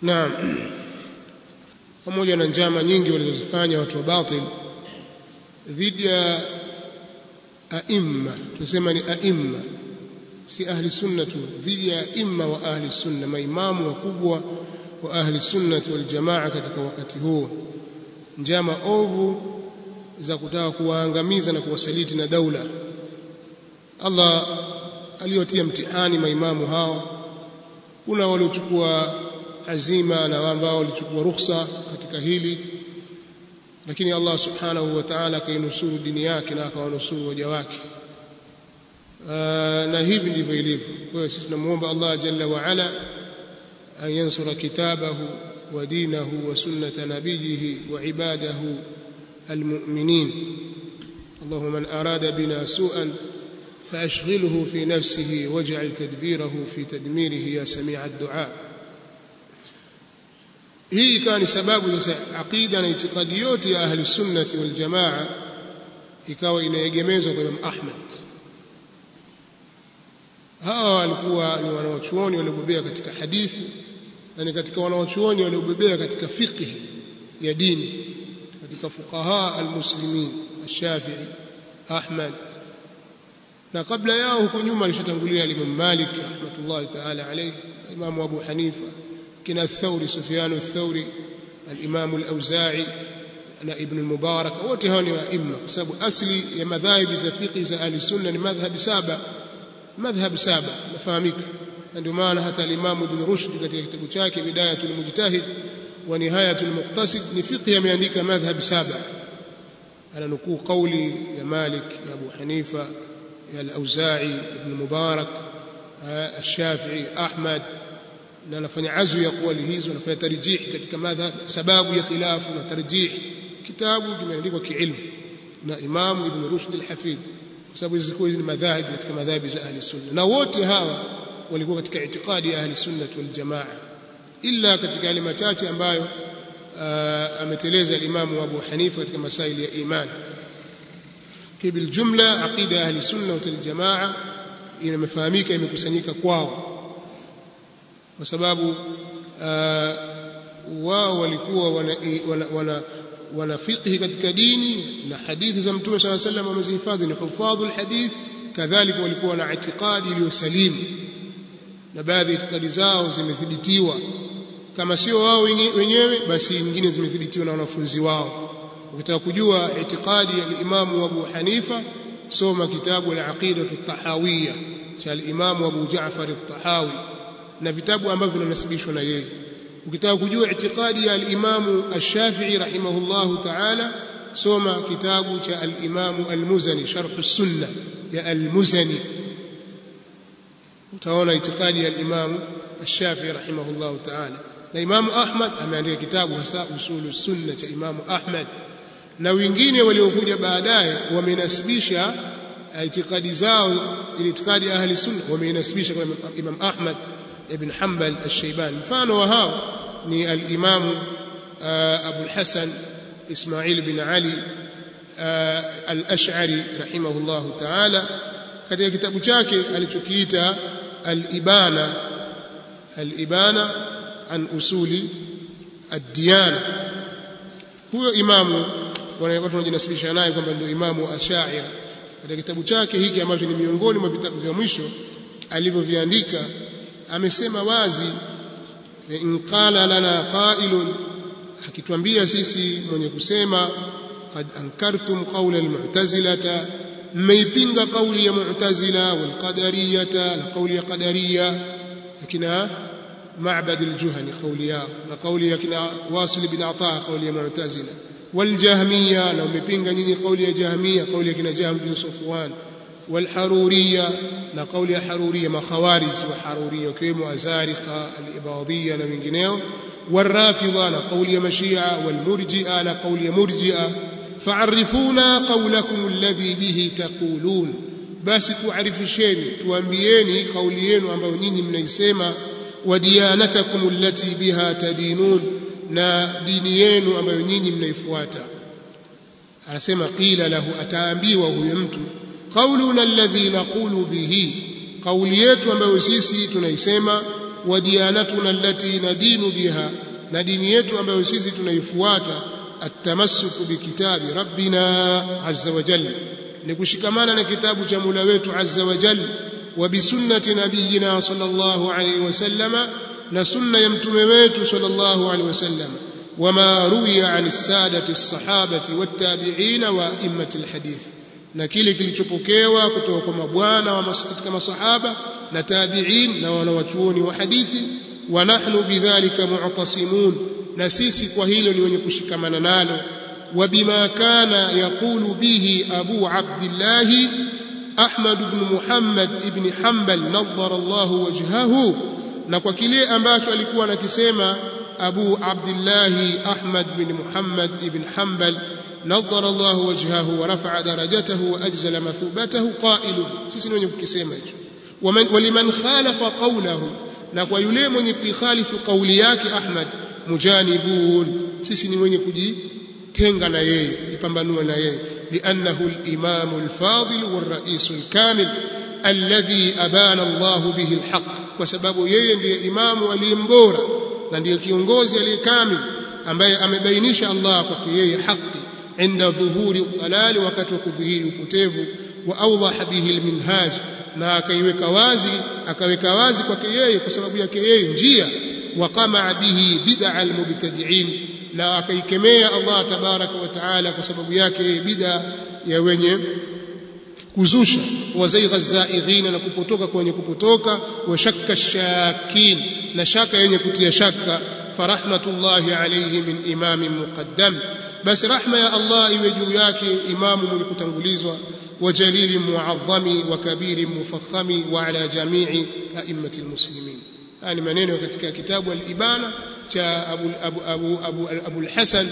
naam pamoja na njama nyingi walizozifanya watu wa batil dhidi ya aimma tunasema ni aimma si ahli sunna tu dhidi ya aimma wa ahli sunna maimamu wakubwa wa ahli sunnati wal jamaa katika wakati huo njama ovu za kutaka kuwaangamiza na kuwasaliti na daula Allah aliyotia mtihani maimamu hao kuna waliochukua azima na ambao walichukua ruhusa katika hili lakini Allah subhanahu wa ta'ala akainusuru dini yake na akawanusuru waja wake na hivi ndivyo ilivyo kwa hiyo sisi tunamuomba Allah jalla wa ala an yansura kitabahu wa dinahu wa sunnata nabiyihi wa ibadahu almu'minin اللهم من أراد بنا سوءا فأشغله في نفسه واجعل تدبيره في تدميره يا سميع الدعاء hii ikawa ni sababu sasa aqida na itikadi yote ya ahli sunnati wal jamaa ikawa inaegemezwa kwa Imam Ahmad hawa walikuwa ni wanawachuoni waliobobea katika hadithi na ni katika wanawachuoni waliobobea katika fiqh ya dini katika fuqaha almuslimin ash-Shafi'i Ahmad na kabla yao huko nyuma alishatangulia Imam Malik rahmatullahi ta'ala alayhi Imam Abu Hanifa kina Thauri Sufyan Thauri al-Imam al-Auza'i na Ibn al-Mubarak wote hao ni waimma kwa sababu asli ya madhhabi za fiqh za ahli sunna ni madhhab saba madhhab saba nafahamika ndio maana hata al-Imam Ibn Rushd katika kitabu chake Bidayatul Mujtahid wa Nihayatul Muqtasid ni fiqh ameandika madhhab saba ananukuu kauli ya Malik ya Abu Hanifa ya al-Auza'i Ibn Mubarak الشافعي أحمد na anafanya azu ya kauli hizo anafanya tarjih katika madhhab sababu ya khilafu na tarjih kitabu kimeandikwa kiilmu na Imam Ibn Rushd al-Hafid kwa sababu hizo ni madhahib katika madhahibi za ahli sunna na wote hawa walikuwa katika itikadi ya ahli sunna wal jamaa illa katika yale machache ambayo ameteleza al-Imam Abu Hanifa katika masaili ya iman kibil jumla aqida ahli sunna wal jamaa inamefahamika imekusanyika kwao kwa sababu uh, wao walikuwa wana, wana, wana, wana fiqhi katika dini na hadithi za mtume swalla sallam wamezihifadhi ni hufadhu alhadith kadhalika walikuwa na itikadi iliyosalimu na baadhi ya itikadi zao zimethibitiwa kama sio wao wenyewe basi nyingine zimethibitiwa na wanafunzi wao ukitaka kujua itikadi ya Imam Abu Hanifa soma kitabu al-Aqida at-Tahawiyya cha al-Imam Abu Ja'far at-Tahawi na vitabu ambavyo vinanasibishwa na yeye ukitaka kujua itikadi ya al-Imam Ash-Shafi'i rahimahullahu ta'ala soma kitabu cha al-Imam Al-Muzani Sharh as-Sunnah ya Al-Muzani utaona itikadi ya al-Imam Ash-Shafi'i rahimahullahu ta'ala na Imam Ahmad ameandika kitabu hasa Usul Sunnah cha Imam Ahmad na wengine waliokuja baadaye wamenasibisha itikadi zao ili itikadi ya ahli sunna wamenasibisha kwa Imam Ahmad ibn Hanbal al-Shaybani mfano wa hao ni al-Imam Abu al-Hasan Ismail bin Ali al-Ash'ari rahimahullah ta'ala katika kitabu chake alichokiita al-Ibana al-Ibana an usuli ad-diyana huyo imamu watu wanajinasibisha naye kwamba ndio imamu Ash'ari katika kitabu chake hiki ambacho ni miongoni mwa vitabu vya mwisho alivyoviandika amesema wazi in qala lana qailun akituambia sisi mwenye kusema qad ankartum qawla almu'tazilata mmeipinga kauli ya mu'tazila wal qadariyata na kauli ya qadariya lakina معبد الجهني قوليا وقولي كنا واصل بن عطاء قولي معتزلة والجهمية لو مبينغا نيني قولي جهمية قولي كنا جهم بن صفوان والحرورية نقول حرورية ما خوارج وحرورية وكيم أزارقة الإباضية نمجنيو والرافضة نقول مشيعة والمرجئة نقول مرجئة فعرفونا قولكم الذي به تقولون بس تعرفشيني توانبيني قوليين ambao nyinyi mnaisema وديانتكم التي بها تدينون na dini yenu ambayo nyinyi mnaifuata anasema qila lahu ataambiwa huyo mtu qauluna alladhi naqulu bihi kauli yetu ambayo sisi tunaisema wa diyanatuna allati nadinu biha na dini yetu ambayo sisi tunaifuata atamassuku bikitabi rabbina azza wa jalla ni kushikamana na kitabu cha Mola wetu azza wa jalla wa bisunnati nabiyina sallallahu alayhi wasallama na sunna ya mtume wetu sallallahu alayhi wasallama wama ruwiya an sadati as-sahabati wat-tabi'in wa immati al-hadith na kile kilichopokewa kutoka kwa mabwana wa katika masahaba na tabi'in na wanawachuoni wa hadithi wa nahnu bidhalika mu'tasimun na sisi kwa hilo ni wenye kushikamana nalo wa bima kana yaqulu bihi abu abdullah ahmad ibn muhammad ibn hanbal nadhara Allah wajhahu na kwa kile ambacho alikuwa anakisema abu abdullah ahmad ibn muhammad ibn hanbal نظر الله وجهه ورفع درجته واجزل مثوبته قائل sisi ni wenye kukisema hicho waliman khalafa qawlahu na kwa yule mwenye kuikhalifu kauli yake Ahmad mujanibun sisi ni wenye kujitenga na yeye kujipambanua na yeye li'annahu al-imam al-fadil wal-ra'is al-kamil alladhi abana Allah bihi al-haq kwa sababu yeye ndiye imamu aliyembora na ndiye kiongozi aliyekamil ambaye amebainisha Allah kwake yeye haki عند ظهور الضلال wakati wa kudhihiri upotevu wa awdaha bihi alminhaj na akaiweka wazi akaweka wazi kwake yeye kwa sababu yake yeye njia wa qama bihi bid'a almubtadi'in na akaikemea Allah tabaraka wa taala kwa sababu yake yeye bid'a ya wenye kuzusha wa zaigha zaighina na kupotoka kwenye kupotoka wa shakka shakin na shaka yenye kutia shaka farahmatullahi alayhi min imamin muqaddam basi rahma ya Allah iwe juu yake imamu mwenye kutangulizwa wa jalili muadhami wa kabiri mufakhami wa ala jamii a'immati almuslimin haya ni maneno katika kitabu al-ibana cha Abu Abu Abu Abu, Abu al-Hasan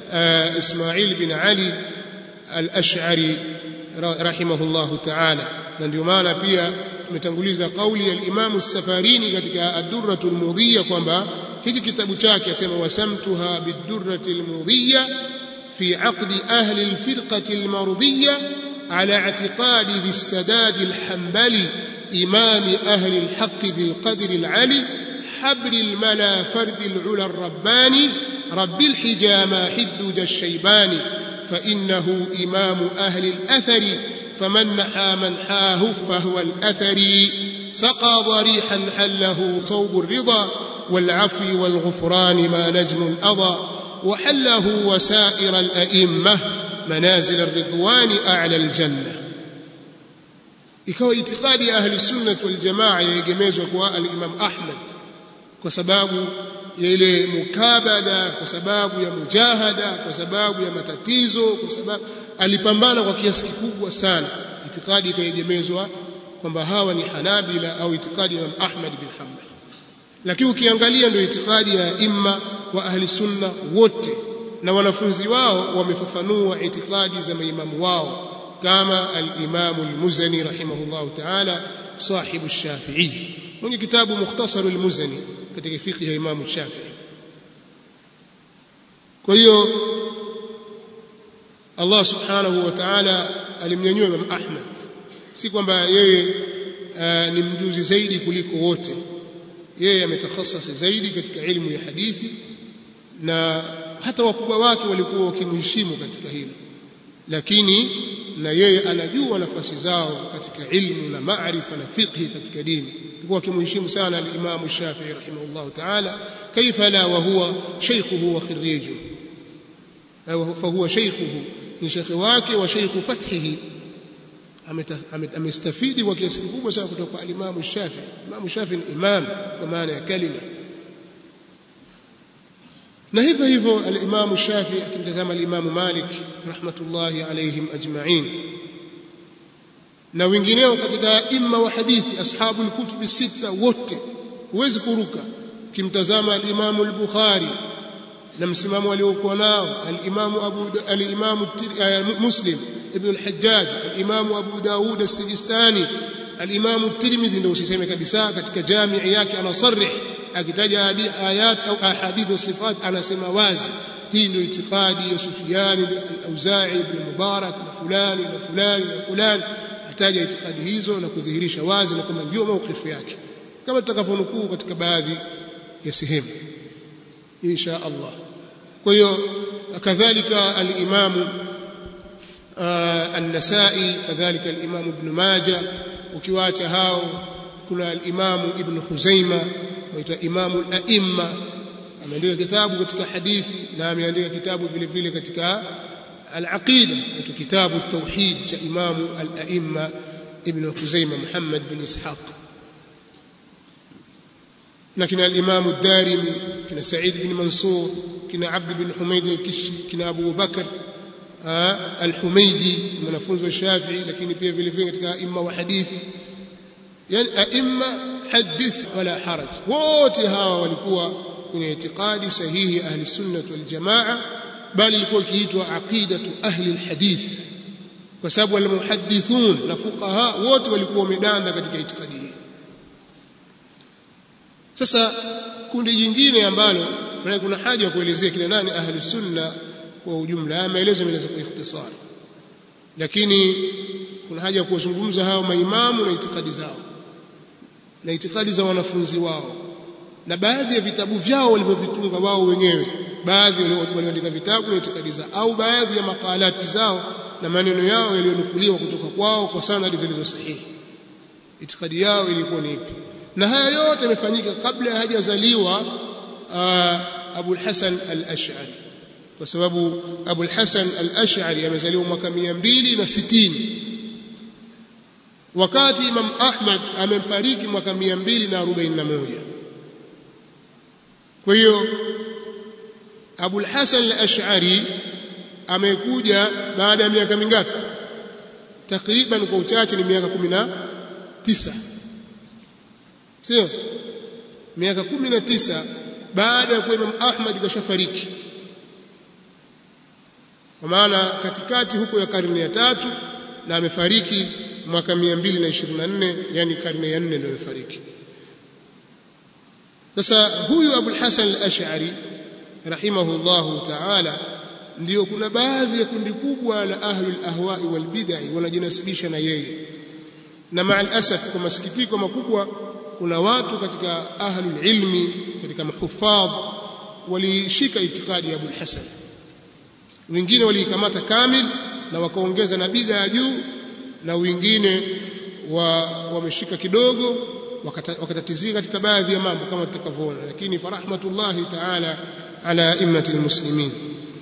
Ismail bin Ali al-Ash'ari rahimahullahu ta'ala na ndio maana pia tumetanguliza kauli ya al-Imam as-Safarini katika ad-Durratu al-Mudhiyya kwamba hiki kitabu chake asema wasamtuha bid-Durrati al-Mudhiyya في عقد أهل الفرقة المرضية على اعتقاد ذي السداد الحنبلي إمام أهل الحق ذي القدر العلي حبر الملا فرد العلا الرباني رب الحجامى حدج الشيباني فإنه إمام أهل الأثر فمن نحى منحاه فهو الأثري سقى ضريحا حله ثوب الرضا والعفو والغفران ما نجم أضى وحله وسائر الأئمة منازل الرضوان أعلى الجنة ikawa itikadi ya ahli sunnah wal jamaa yaegemezwa kwa al-Imam Ahmad kwa sababu ya ile mukabada kwa sababu ya mujahada kwa sababu ya matatizo kwa sababu alipambana kwa kiasi kikubwa sana itikadi ikaegemezwa kwamba hawa ni Hanabila au itikadi ya Imam Ahmad bin Hanbal lakini ukiangalia ndio itikadi ya imma wa ahli sunna wote na wanafunzi wao wamefafanua itikadi za maimamu wao kama al-Imam al-Muzani rahimahullah ta'ala sahibu Shafi'i mwenye kitabu Mukhtasar al-Muzani katika fiqh ya Imam Shafi'i kwa hiyo Allah subhanahu wa ta'ala alimnyanyua Imam Ahmad si kwamba yeye uh, ni mjuzi zaidi kuliko wote yeye ametakhasasi zaidi katika ilmu ya hadithi na hata wakubwa wake walikuwa wakimheshimu katika hilo lakini na yeye anajua nafasi zao katika ilmu na maarifa na fiqhi katika dini alikuwa akimheshimu sana al-Imam Shafi'i rahimahullah ta'ala kaifa la wa huwa shaykhuhu wa khirrijuhu fa huwa shaykhuhu ni shekhi wake wa shaykhu fathihi amestafidi kwa kiasi kikubwa sana kutoka kwa Imam Shafi'i Imam Shafi'i ni imam kwa maana ya kalima na hivyo hivyo al-Imam Shafi'i akimtazama al-Imam Malik rahmatullahi alayhim ajma'in na wengineo katika imma wa hadithi ashabul kutubi sita wote huwezi kuruka ukimtazama al-Imam al-Bukhari na msimamo aliokuwa nao al-Imam Abu al-Imam Muslim ibn al-Hajjaj al-Imam Abu Daud as-Sijistani al-Imam at-Tirmidhi ndio usiseme kabisa katika jamii yake anasarih akitaja ayat au ahadith sifat anasema wazi hii ndio itikadi ya Sufyan al-Auza'i ibn Mubarak na fulani na fulani na fulani ataja itikadi hizo na kudhihirisha wazi na kwamba ndio maukifu yake kama tutakavyonukuu katika baadhi ya sehemu insha Allah kwa hiyo kadhalika al-Imam an-Nasa'i kadhalika al-Imam Ibn Majah ukiwaacha hao kuna al-Imam Ibn Khuzaima waitwa Imam al-A'imma ameandika kitabu katika hadithi na ameandika kitabu vile vile katika al-Aqida katika kitabu at-Tauhid cha Imam al-A'imma Ibn Khuzaima Muhammad bin Ishaq na kina al-Imam ad-Darimi kina Sa'id bin Mansur kina Abd bin Humayd al-Kishi kina Abu Bakar al-Humaydi mwanafunzi wa Shafi'i lakini pia vile vile katika aima wa hadithi yani aima hadith wala haraj wote hawa walikuwa kwenye itikadi sahihi ahli sunnah wal jamaa bali ilikuwa ikiitwa aqidatu ahli alhadith kwa sababu almuhaddithun na fuqaha wote walikuwa wamedanda katika itikadi hii sasa kundi jingine ambalo kuna haja ya kuelezea kina nani ahli sunna kwa ujumla haya maelezo yameeleza kwa ikhtisar lakini kuna haja ya kuwazungumza hao maimamu na itikadi zao na itikadi za wanafunzi wao na baadhi ya vitabu vyao walivyovitunga wao wenyewe baadhi walioandika vitabu na itikadi zao au baadhi ya makalati zao na maneno yao yaliyonukuliwa kutoka kwao kwa sanadi zilizo sahihi itikadi yao ilikuwa ni ipi na haya yote yamefanyika kabla hajazaliwa Abu al-Hasan al-Ash'ari kwa sababu Abu al-Hasan al-Ash'ari amezaliwa mwaka 260 wakati Imam Ahmad amefariki mwaka 241 kwa hiyo Abu al-Hasan al-Ash'ari amekuja baada ya miaka mingapi takriban kwa uchache ni miaka 19 sio miaka 19 baada ya kuwa Imam Ahmad kashafariki kwa maana katikati huko ya karne ya tatu na amefariki mwaka 224 yani karne ya 4 ndio amefariki sasa huyu Abu al-Hasan al-Ash'ari rahimahullahu ta'ala ndio kuna baadhi ya kundi kubwa la ahlul ahwa'i wal bid'ah wanajinasibisha na yeye na ma'al asaf kwa masikitiko makubwa kuna watu katika ahlul ilmi katika mahuffadh walishika itikadi ya Abu al-Hasan wengine waliikamata kamil na wakaongeza na bid'a ya juu na wengine wa wameshika kidogo wakatatizika katika baadhi ya mambo kama tutakavyoona lakini farahmatullahi ta'ala ala immati almuslimin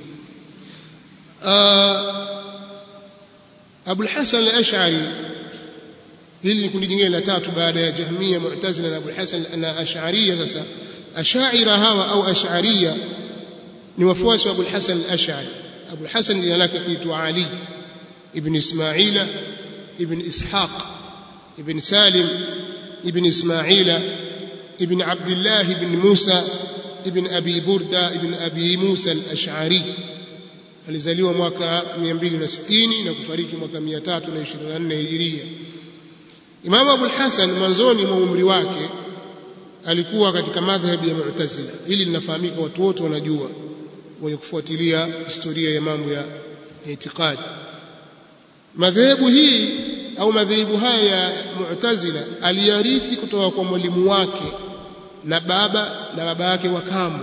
Abu al-Hasan al-Ash'ari hili ni kundi jingine la tatu baada ya Jahmiya Mu'tazila na Abu al-Hasan na Ash'ariyya sasa Ash'aira hawa au Ash'ariyya ni wafuasi wa Abu al-Hasan al-Ash'ari Abu al-Hasan jina lake kuitwa Ali ibn Ismaila ibn Ishaq ibn Salim ibn Ismaila ibn Abdullah ibn Musa ibn Abi Burda ibn Abi Musa al-Ash'ari alizaliwa mwaka 260 na kufariki mwaka 324 Hijiria Imam Abu al-Hasan mwanzoni mwa umri wake alikuwa katika madhhabi ya Mu'tazila hili linafahamika watu wote wanajua wenye kufuatilia historia ya mambo ya itikadi madhehebu hii au madhehebu haya ya Mu'tazila aliyarithi kutoka kwa mwalimu wake na baba na baba yake wa kambo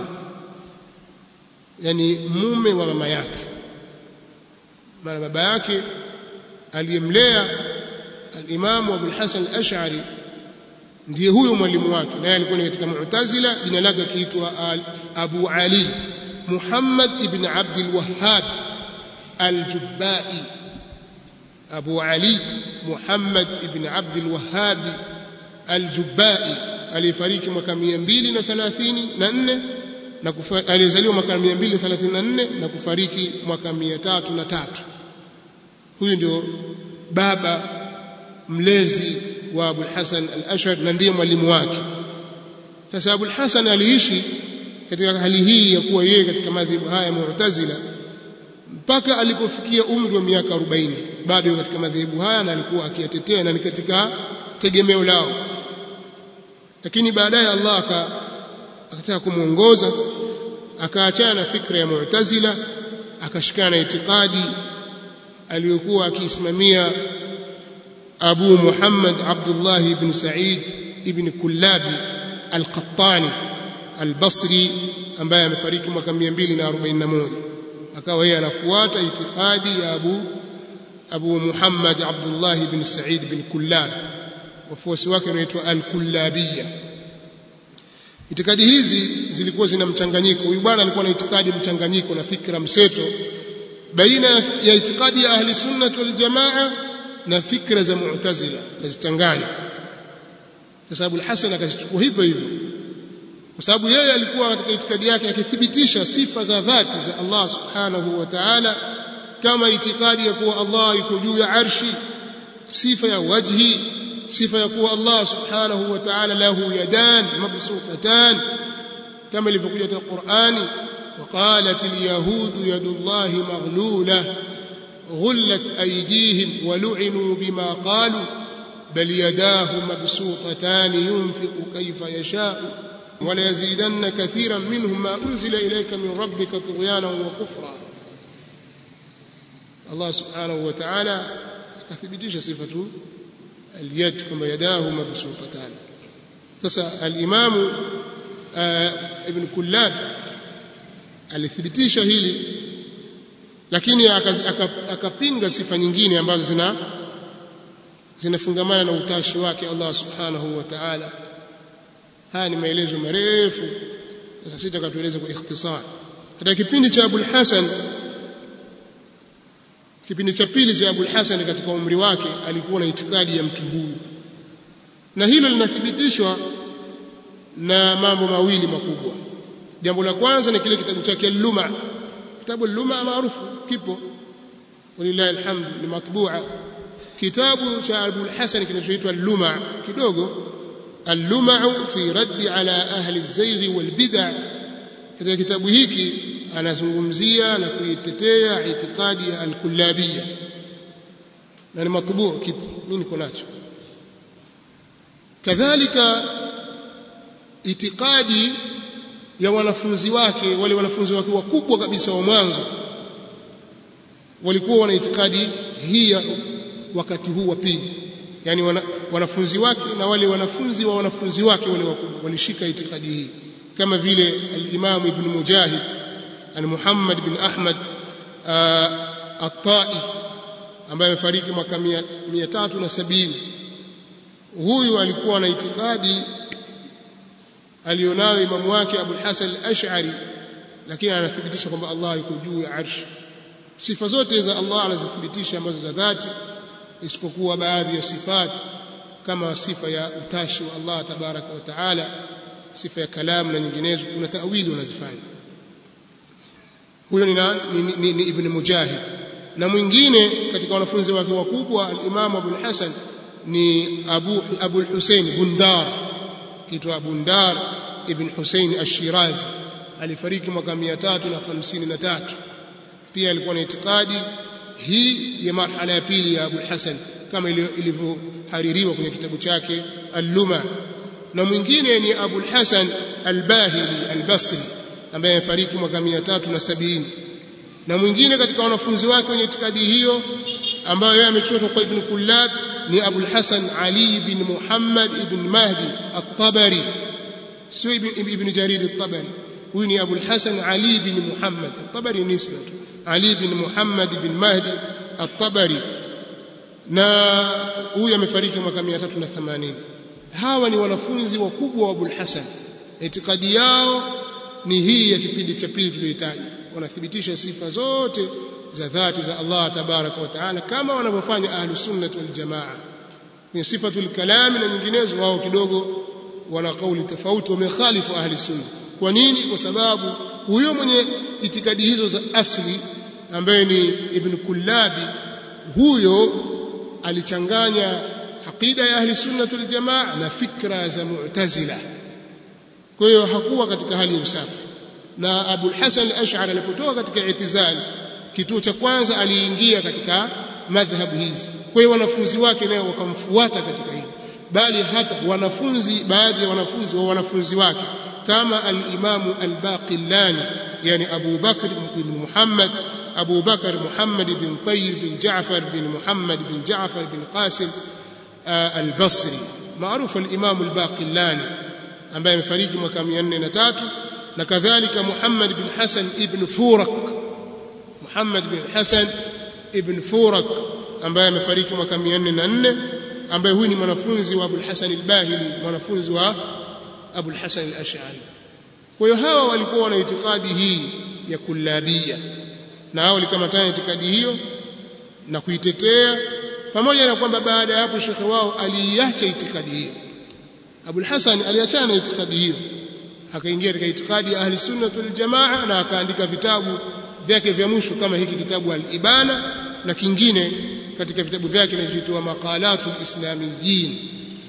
yani mume wa mama yake maana baba yake aliyemlea al-Imam Abu al-Hasan al-Ash'ari ndiye huyo mwalimu wake naye alikuwa katika Mu'tazila jina lake kiitwa Abu Ali Muhammad ibn Abd al-Wahhab al-Jubba'i Abu Ali Muhammad ibn Abd al-Wahhab al-Jubba'i alifariki mwaka 234 na alizaliwa mwaka 234 na kufariki mwaka 303 huyu ndio baba mlezi wa Abu al-Hasan al-Ash'ari na ndiye mwalimu wake sasa Abu al-Hasan aliishi katika hali hii ya kuwa yeye katika madhhabu haya Mu'tazila mpaka alipofikia umri wa miaka 40 bado katika madhehebu haya na alikuwa akiyatetea na ni katika tegemeo lao lakini baadaye Allah akataka kumuongoza akaachana na fikra ya Mu'tazila akashikana na itikadi aliyokuwa akiisimamia Abu Muhammad Abdullah ibn Sa'id ibn Kullabi al-Qattani al-Basri ambaye amefariki mwaka 241 akawa yeye anafuata itikadi ya Abu Abu Muhammad Abdullah ibn Sa'id ibn Kullab wafuasi wake wanaitwa al-Kullabiyya itikadi hizi zilikuwa zina mchanganyiko huyu bwana alikuwa na itikadi mchanganyiko na fikra mseto baina ya itikadi ya ahli sunnah wal jamaa na fikra za mu'tazila kazichanganya kwa sababu al-Hasan akazichukua hivyo hivyo kwa sababu yeye alikuwa katika itikadi yake akithibitisha sifa za dhati za Allah subhanahu wa ta'ala kama itikadi ya kuwa Allah yuko juu ya arshi sifa ya wajhi sifa ya kuwa Allah subhanahu wa ta'ala lahu yadan mabsutatan kama ilivyokuja katika Qur'ani وقالت اليهود يد الله مغلولة غلت أيديهم ولعنوا بما قالوا بل يداه مبسوطتان ينفق كيف يشاء وليزيدن كثيرا منهم ما أنزل إليك من ربك طغيانا وكفرا الله سبحانه وتعالى كثبتش صفة اليد كما يداه مبسوطتان تسا الإمام آه ابن كلاب alithibitisha hili lakini akapinga sifa nyingine ambazo zina zinafungamana na utashi wake Allah subhanahu wa ta'ala haya ni maelezo marefu sasa sitaka tueleze kwa ikhtisar katika kipindi cha Abul Hasan kipindi cha pili cha Abul Hasan katika umri wake alikuwa na itikadi ya mtu huyu na hilo linathibitishwa na mambo mawili makubwa jambo la kwanza ni kile kitabu chake Luma kitabu Luma maarufu kipo walillahi alhamd ni matbua kitabu cha Abu al-Hasan kinachoitwa Luma kidogo اللمع في رد على أهل الزيغ والبدع katika kitabu hiki anazungumzia na kuitetea itikadi ya al-kullabiyya na ni matbuu kipo mimi niko nacho kadhalika itikadi ya wanafunzi wake wale wanafunzi wake wakubwa kabisa wa mwanzo walikuwa wana itikadi hii wakati huu wa pili yani wana, wanafunzi wake na wale wanafunzi wa wanafunzi wake wale wakubwa walishika itikadi hii kama vile al-Imam Ibn Mujahid al-Muhammad bin Ahmad at-Tai ambaye amefariki mwaka 370 huyu alikuwa na itikadi alionayo imamu wake Abu al-Hasan al-Ash'ari lakini anathibitisha kwamba Allah yuko juu ya arshi sifa zote za Allah anazithibitisha ambazo za dhati isipokuwa baadhi ya sifat kama sifa ya utashi wa Allah tabaraka wa taala sifa ya kalamu na nyinginezo kuna tawili wanazifanya huyo ni, ni, ni, ni ibn Mujahid na mwingine katika wanafunzi wake wakubwa al-Imam Abu al-Hasan ni Abu Abu al-Husayn Bundar kitwa Bundar ibn Husayn ash-Shirazi alifariki mwaka 353 pia alikuwa na itikadi hii ya marhala ya pili ya Abu Hasan kama ilivyohaririwa kwenye kitabu chake Al-Luma na mwingine ni Abu Hasan Al-Bahili Al-Basri ambaye amefariki mwaka 370 na mwingine katika wanafunzi wake wenye itikadi hiyo ambayo yeye amechotwa kwa Ibn Kullab ni Abu Hasan Ali bin Muhammad ibn Mahdi At-Tabari sio Ibn Jarir At-Tabari huyu ni Abu Hasan Ali bin Muhammad At-Tabari nisba tu ali bin Muhammad bin Mahdi At-Tabari na huyu amefariki mwaka 380 hawa ni wanafunzi wakubwa wa Abul Hasan itikadi yao ni hii ya kipindi cha pili tuliyotaja wanathibitisha sifa zote za dhati za Allah tabaraka wa taala kama wanavyofanya ahlus sunnah wal jamaa kwenye sifatul kalam na nyinginezo wao kidogo wana kauli tofauti wamekhalifu ahli sunna kwa nini kwa sababu huyo mwenye itikadi hizo za asli ambaye ni Ibn Kullabi huyo alichanganya aqida ya ahli sunna wal jamaa na fikra za mu'tazila kwa hiyo hakuwa katika hali ya usafi na Abu Hasan al-Ash'ari alipotoka katika itizali kituo cha kwanza aliingia katika madhhabu hizi kwa hiyo wanafunzi wake nao wakamfuata katika hili bali hata wanafunzi baadhi ya wanafunzi wa wanafunzi wake kama al-Imam al-Baqillani yani Abu Bakr ibn Muhammad Abu Bakr Muhammad ibn Tayyib bin Ja'far bin Muhammad bin Ja'far bin Qasim al-Basri maarufu al-Imam al-Baqillani ambaye amefariki mwaka 403 na kadhalika Muhammad bin Hasan ibn Furak Muhammad bin Hasan ibn Furak ambaye amefariki mwaka 404 ambaye huyu ni mwanafunzi wa Abu al-Hasan al-Bahili mwanafunzi wa Abu al-Hasan al-Ash'ari kwa hiyo hawa walikuwa wana itikadi hii ya kullabia na hao walikamatana itikadi hiyo na kuitetea pamoja na kwamba baada ya hapo shekhe wao aliiacha itikadi hiyo Abu al-Hasan aliachana na itikadi hiyo akaingia katika itikadi ya ahli sunna wal jamaa na akaandika vitabu vyake vya mwisho kama hiki kitabu al-Ibana na kingine katika vitabu vyake kinachoitwa Maqalatul Islamiyyin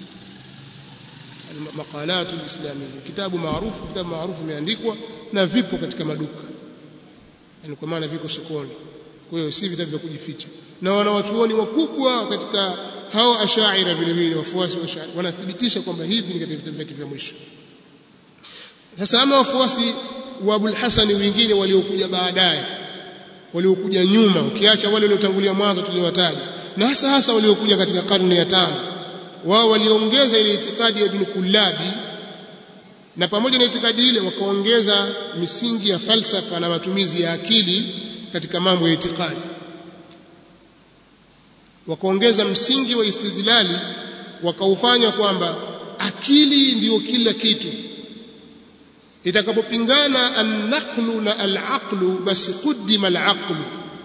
Maqalatul Islamiyyin kitabu maarufu vitabu maarufu vimeandikwa na vipo katika maduka yani kwa maana viko sokoni kwa hiyo si vitabu vya kujificha na wanawachuoni wakubwa katika hao ashaira vile vile wafuasi wa ashaira wanathibitisha kwamba hivi ni katika vitabu vyake vya mwisho sasa ama wafuasi wa Abul Hasan wengine waliokuja baadaye waliokuja nyuma ukiacha wale waliotangulia mwanzo tuliowataja na hasa hasa waliokuja katika karne ya tano wao waliongeza ile itikadi ya Ibn Kullabi na pamoja na itikadi ile wakaongeza misingi ya falsafa na matumizi ya akili katika mambo ya itikadi wakaongeza msingi wa istidlali wakaufanya kwamba akili ndiyo kila kitu itakapopingana an-naqlu na al-aqlu basi quddima al-aqlu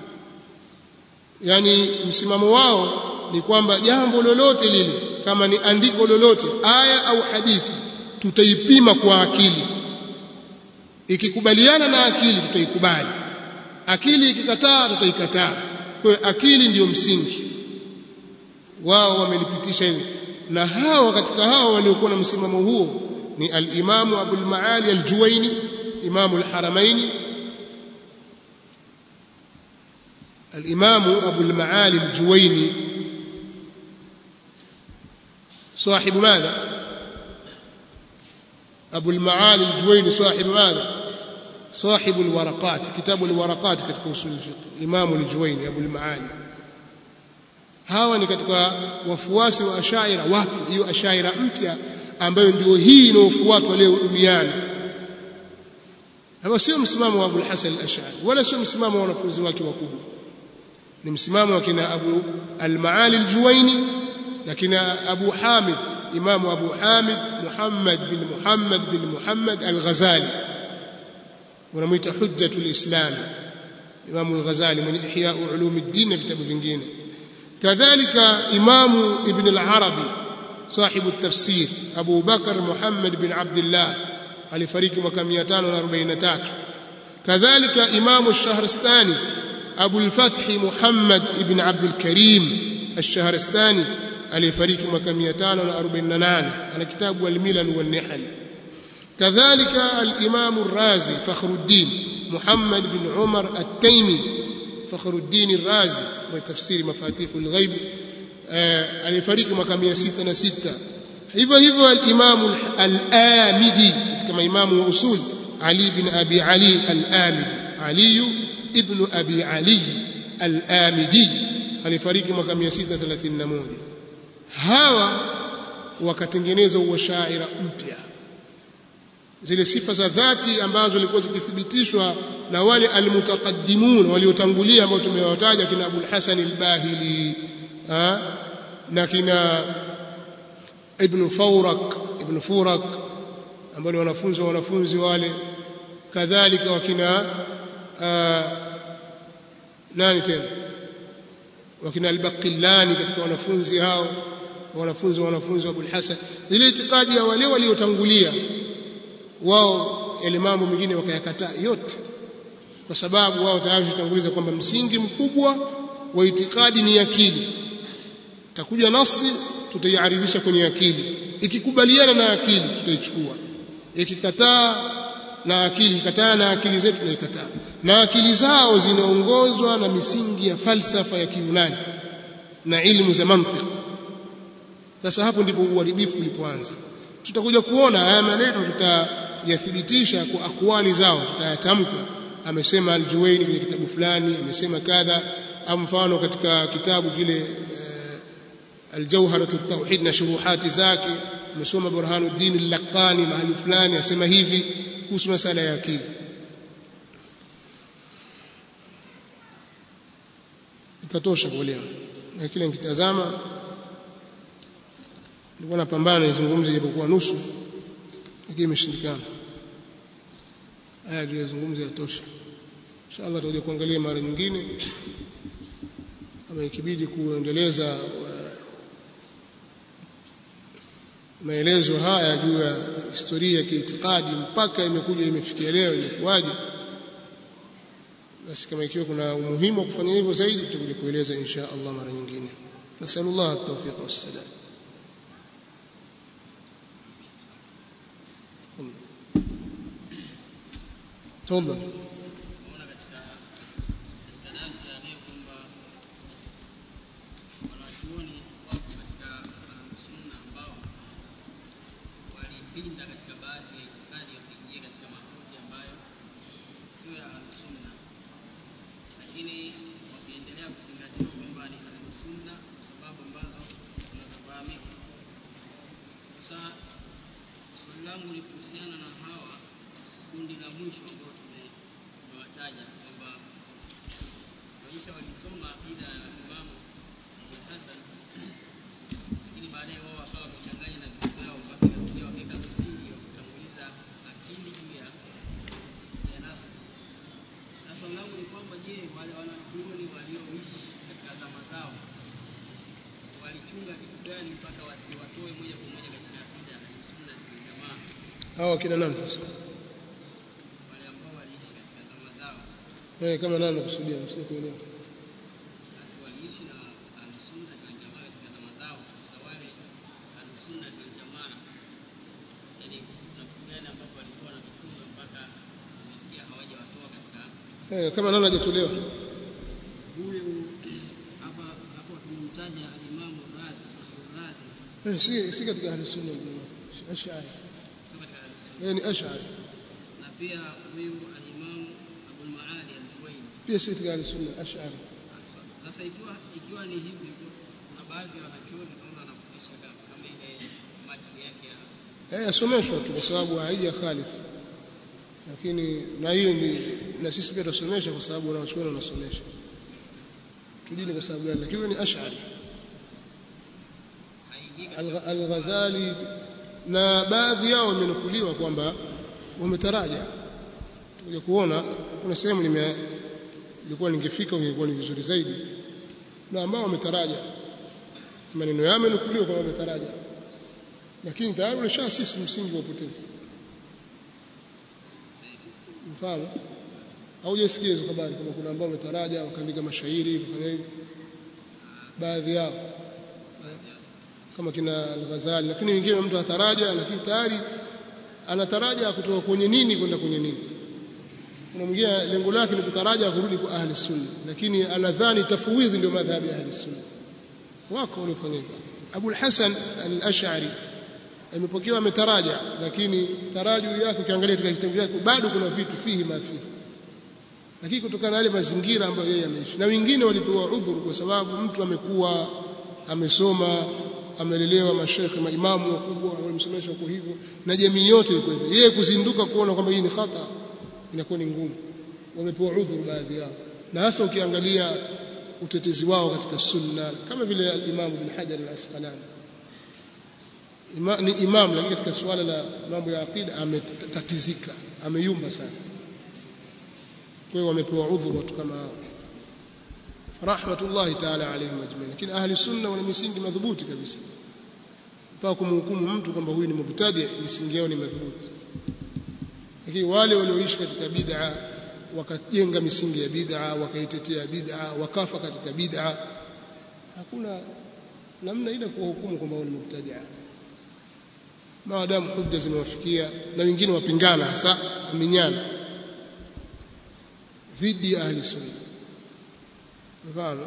yani msimamo wao ni kwamba jambo lolote lile kama ni andiko lolote aya au hadithi tutaipima kwa akili ikikubaliana na akili tutaikubali akili ikikataa tutaikataa kwa hiyo akili ndiyo msingi wao wamelipitisha hivi na hawa katika hao waliokuwa na msimamo huo ni al-Imam Abu al-Maali al-Juwayni Imam al-Haramain al-Imam Abu al-Maali al-Juwayni صاحب ماذا أبو المعالي الجويني صاحب ماذا صاحب الورقات كتاب الورقات katika usul fiqh Imam al-Juwayni Abu al-Maali hawa ni katika wafuasi wa ashaira wapi hiyo ashaira mpya ambayo ndio hii inayofuatwa leo duniani hapo sio msimamo wa Abu al-Hasan al-Ash'ari wala sio msimamo wa wanafunzi wake wakubwa ni msimamo wa kina Abu al-Maali al-Juwayni na kina Abu Hamid Imamu Abu Hamid Muhammad bin Muhammad bin Muhammad al-Ghazali wanamuita hujjatul islam Imamu al-Ghazali mwenye ihya ulumuddin na vitabu vingine kadhalika Imamu Ibn al-Arabi صاحب التفسير أبو بكر محمد بن عبد الله alifariki mwaka 543 kadhalika Imamu الشهرستاني أبو الفتح محمد بن عبد الكريم الشهرستاني aliyefariki mwaka 548 ana kitabu al-Milal wan-Nihal kadhalika al-Imam ar-Razi Fakhruddin Muhammad bin Umar at-Taymi Fakhruddin ar-Razi wa tafsiri mafatih al-ghaib aliyefariki mwaka 606 hivyo hivyo al-Imam al-Amidi kama imamu wa usul Ali bin Abi Ali al-Amidi Ali ibn Abi Ali al-Amidi alifariki mwaka 631 hawa wakatengeneza uashaira mpya zile sifa za dhati ambazo zilikuwa zikithibitishwa na wale almutaqaddimun waliotangulia ambao tumewataja kina Abu al-Hasan al-Bahili na kina Ibn Fawrak Ibn Furak ambao ni wanafunzi wa wanafunzi wale kadhalika wakina nani tena wakina al-Baqillani katika wanafunzi hao wanafunzi wa wanafunzi wa Abul Hasan ile itikadi ya wale waliotangulia wao yale mambo mengine wakayakataa yote kwa sababu wao tayari tutanguliza kwamba msingi mkubwa wa itikadi ni akili takuja nasi tutaiaridhisha kwenye akili ikikubaliana na akili tutaichukua ikikataa na akili ikataa na akili zetu tunaikataa na akili zao zinaongozwa na misingi ya falsafa ya Kiyunani na ilmu za mantiki sasa hapo ndipo uharibifu ulipoanza tutakuja kuona haya maneno tutayathibitisha kwa akwali zao tutayatamka amesema al-Juwayni kwenye kitabu fulani amesema kadha au mfano katika kitabu kile aljawharatu tauhid na shuruhati zake umesoma burhanuddin al-laqani mahali fulani asema hivi kuhusu masala ya akili itatosha kwa leo na kile nikitazama nilikuwa napambana nizungumze japokuwa nusu lakini imeshindikana haya tuliyozungumza yatosha inshallah tutakuja kuangalia mara nyingine kama ikibidi kuendeleza maelezo haya juu ya historia ya kiitikadi mpaka imekuja imefikia leo imekuwaje basi kama ikiwa kuna umuhimu wa kufanya hivyo zaidi tutakuja kueleza insha Allah mara nyingine nasallallahu at-tawfiq was-sadad تفضل Naona katika katika darasa ya leo kwamba wanachuoni wapo katika sunna ambao walipinda katika baadhi ya itikadi wakiingia katika makuti ambayo sio ya sunna, lakini wakiendelea kuzingatiwa kwamba ni sunna kwa sababu ambazo zinazofahamika. Sasa swali langu ni kuhusiana na hawa kundi la mwisho ambao tumewataja kwamba maisha walisoma aqida ya Imam Abu Hasan, lakini baadaye wao wakawa wamechanganya na vitu vyao mpaka ikafikia wakaweka msingi wa kutanguliza akili juu ya ya nafsi. Na swali langu ni kwamba je, wale wanachuoni walioishi katika zama zao walichunga kitu gani mpaka wasiwatoe moja kwa moja katika aqida ya Sunna wal Jamaa? hawa kina nani sasa wale ambao waliishi katika zama zao eh kama nani nakusudia msikuelewa basi waliishi na ahlusunna wal jamaa katika zama zao. Sasa wale ahlusunna wal jamaa, yani kuna vitu gani ambapo walikuwa wanavichunga mpaka imefikia hawajawatoa katika eh kama nani hajatolewa huyu hapa hapo tumemtaja alimamu Razi Razi, eh si si katika ahli sunna wal jamaa ash'ari sio katika ahlusunna, eh ni ash'ari na pia huyu alimamu Abul Maali al-Juwayni. pia si katika ahli sunna ash'ari Sasa ikiwa ikiwa ni hivi, kuna baadhi ya wanachuoni tunaona wanafundisha kama ile matini yake ya eh yasomeshwa tu kwa sababu haija khalifu lakini na hiyo ni na sisi pia tusomesha kwa sababu wanachuoni wanasomesha tujini kwa sababu gani lakini ni ash'ari haingii katika Al- Al-Ghazali na baadhi yao wamenukuliwa kwamba wametaraja. Tutakuja kuona kuna sehemu nime ilikuwa ningefika ingekuwa ni vizuri zaidi, na ambao wametaraja maneno yao yamenukuliwa kwamba wametaraja, lakini tayari ulishasisi msingi wa upotevu. Mfano haujasikia hizo habari kama kuna ambao wametaraja wakaandika mashairi wakafanya hivi, baadhi yao kama kina Al-Ghazali, lakini wengine mtu ataraja, lakini tayari anataraja kutoka kwenye nini kwenda kwenye nini. Kuna mwingine lengo lake ni kutaraja kurudi kwa ahli sunna, lakini anadhani tafwidhi ndio madhhabi ya ahli sunna. Wako waliofanya hivyo. Abu al-Hasan al-Ash'ari amepokewa ametaraja, lakini taraju yake ukiangalia katika kitabu chake bado kuna vitu fihi mafihi lakini kutokana na yale mazingira ambayo yeye ameishi, na wengine walipewa udhuru kwa sababu mtu amekuwa amesoma amelelewa mashekhe maimamu wakubwa walimsomesha kwa hivyo na jamii yote iko hivyo yeye kuzinduka kuona kwamba hii ni khata inakuwa ni ngumu wamepewa udhuru baadhi yao na hasa ukiangalia utetezi wao katika sunna kama vile al-Imam Ibn Hajar al-Asqalani Ima, ni imam lakini katika suala la mambo ya aqida ametatizika ameyumba sana kwa hiyo wamepewa udhuru watu kama hao rahmatullahi ta'ala alayhim ajma'in lakini ahli sunna wana misingi madhubuti kabisa mpaka kumhukumu mtu kwamba huyu ni mubtadi misingi yao ni madhubuti lakini wale walioishi katika bid'a wakajenga misingi ya bid'a wakaitetea bid'a wakafa katika bid'a hakuna namna ile kuwahukumu kwamba wao ni mubtadi'a maadamu hujja zimewafikia na wengine wapingana hasa aminyana dhidi ya ahli sunna mfano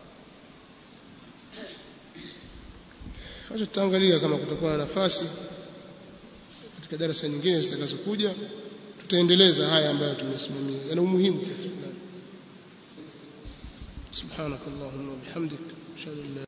Acha tutaangalia kama kutakuwa na nafasi katika darasa nyingine zitakazokuja tutaendeleza haya ambayo tumesimamia yana umuhimu kiasi fulani subhanakallahumma wa bihamdik ashhadu an la